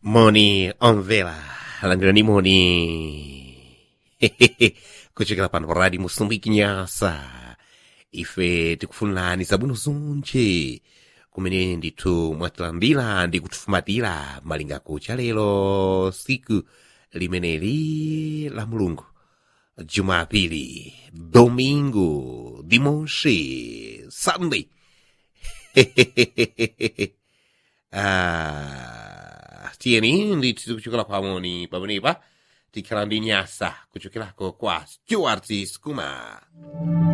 Moni omvela landirani moni kuchokera pano pa radio moçambique nyasa ife tikufunirani zabwino zonse kumene ndithu mwatilandira ndi kutifumatira malinga kucha lero siku limeneli la mulungu jumapili domingo dimanche sunday ah, tiyeni ndithu kuchokera pamoni pamenepa tikhala ndi nyasa kuchokerako kwa stuart skuma